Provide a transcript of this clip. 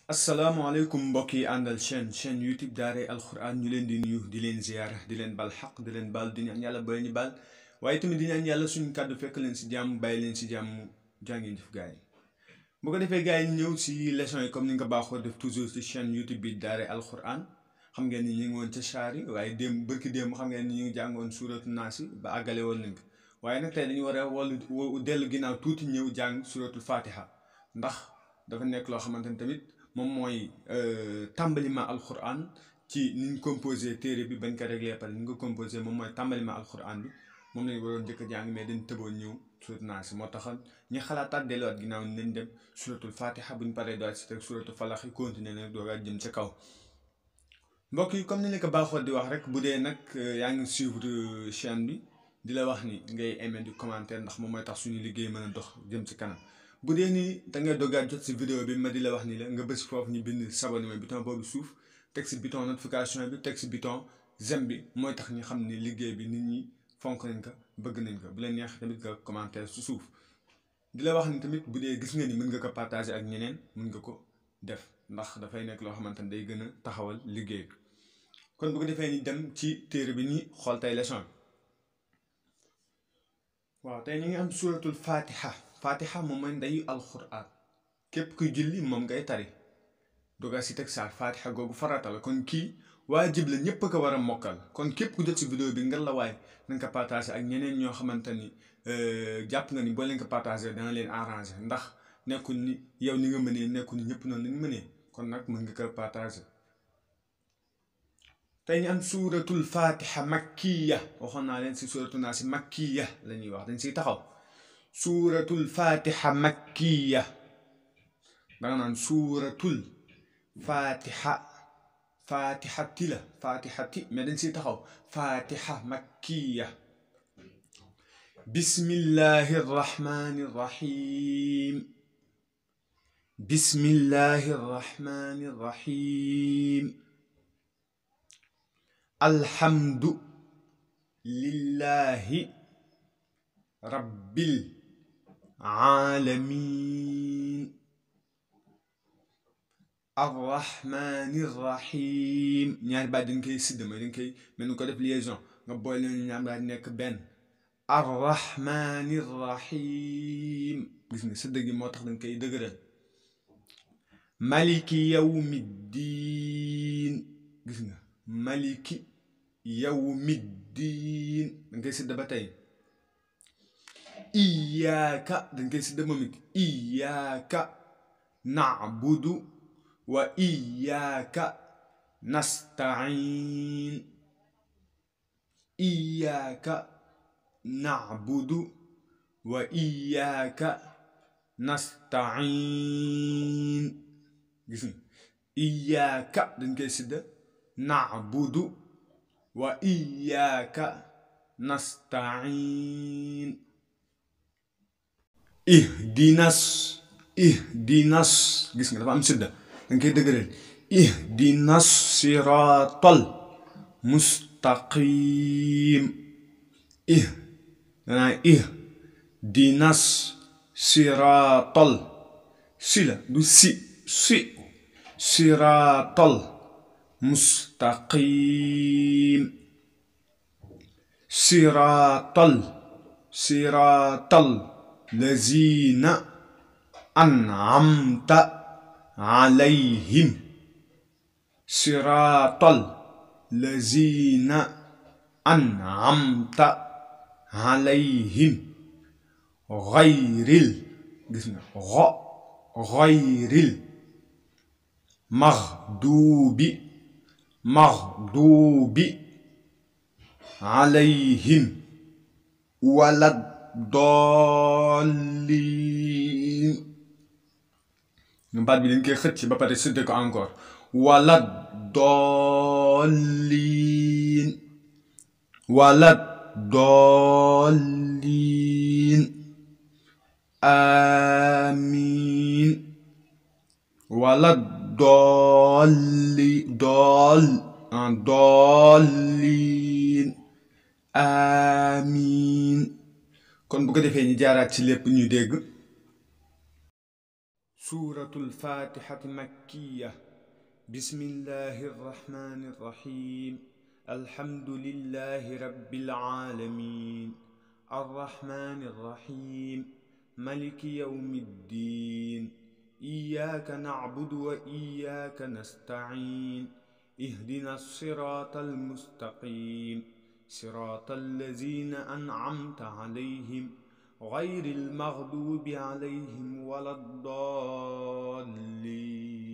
asalaamaaleykum mbokk yi àndal chaîne chaîne youtube daaray alxuraan ñu leen di nuyu di leen ziyaara di leen bal xaq di leen baal di ñaan yàlla ba ñu baal waaye tamit di ñaan yàlla suñu kàddu fekk leen si jàmm bàyyi leen si jàmm jàngi def gars yi bu ko defee gars yi ñëw si leçon yi comme ni nga baaxoo def toujours si chaîne youtube bi daaray alxuraan xam ngeen ni ñu ngi woon ca saar yi waaye démb bërki démb xam ngeen ni ñu ngi jàngoon suuratu naas yi ba àggale woon nañ ko waaye nag tey dañu war a wallu dellu ginnaaw tuuti ñëw jàng suuratul fatiha ndax dafa nekk loo xamante ni tamit moom mooy tàmbalima alquran ci ni ñu composé téere bi bañ ko réglé pare ni nga ko composé moom mooy tàmbalima alquran bi moom lañu waroon njëkk a jàng mais dañ tëboon ñëw surat naas moo taxoon ñi xalaataat delluwaat ginnaaw ni nañ dem suratul fatiha buñ paree doot si teg suratul falax yi continuer nag doogaat jëm ca kaw mbokk yi comme ni la ko baaxoo di wax rek bu dee nag yaa ngi suivre chaîne bi di la wax ni ngay aimé di commentaire ndax moom mooy tax suñu liggéey mën a dox jëm ci kanam bu dee nii da ngay doggaat jot si vidéo bi ma di la wax ni la nga bës foofu ñu bind s'abonner mooy bouton boobu suuf teg si bouton notification bi teg si bouton j'aime bi mooy tax ñu xam ni liggéey bi nit ñi fonk nañ ko bëgg nañ ko bu leen neex tamit nga commentaire su suuf di la wax ni tamit bu dee gis nga ni mën nga ko partager ak ñeneen mën nga ko def ndax dafay nekk loo xamante ni day gën a taxawal liggéey bi kon bu ko defee ni dem ci téere bi ñi xool tey leçon bi waaw tey ñu ngi am suratul fatiha fatiha moom mooy ndeyu alquran képp kuy julli moom ngay tari doga si teg saar fatiha googu farata la kon kii waajib la ñépp a ko war a mokkal kon képp ku jot si vidéo bi nga la waay na nga ko partagé ak ñeneen ñoo xamante ni jàpp nga ni boo leen ko partagé dana leen arrangé ndax nekkul ni yow ni nga mënee nekkul ni ñëpp noonu lañ mënee kon nag mën nga ko partagé tey ñu am suuratul fatiha makkiya waxoon naa leen si suuratu naa si makkiya la ñuy wax dañ siy taxaw suuratul fatiha makkiya danga naan suuratul fatiha fatihati la fatihati mais dañ siy taxaw fatiha makkiya bismillahi rrahmani rrahim bismillahi rrahmani rrahim alhamdu lillahi rabbil alamin arrahmani rrahim ñaari baat dañ koy sidd mooy dañ koy mel ni ko def liaison nga boole leen ñaar daal nekk benn arrahmani rrahim gis nga sidd gi moo tax dañ koy dëgëral maliki yawmi diin gis nga maliki yawmiddiin dañ koy sidda ba tey iyaaka dañ koy sidda moom it iyaaka nacbudu wa iyaaka nastain iyaaka nacbudu wa iyaaka nastain gis nga iyaaka dañ koy sidda nacbudu wa iyaaka nastain ihdinas ihdinas gis nga dafa am sidda danga koy dëgëral ihdinas siraatal mustaqim ih danaa ihdinas siraatal si la du si si siraatal mustaqim siraatal siraatal lazina an'amta alayhim siraatal lazina an'amta alayhim gayril gis nga xo gayril maxduubi maxduubi alayhim wala dolliin baat bi dañ koy xëcc ba pare sëdde ko encore wala dolliin wala dolliin amiin wala dolli dool dolliin amiin kon bu ko defee ñu jaaraat ci lépp ñu dégg سورة الفاتحة مكية بسم الله الرحمن الرحيم الحمد لله رب العالمين الرحمن الرحيم ملك يوم الدين إياك نعبد وإياك نستعين اهدنا الصراط المستقيم صراط الذين أنعمت عليهم غير المغضوب عليهم ولا الضالين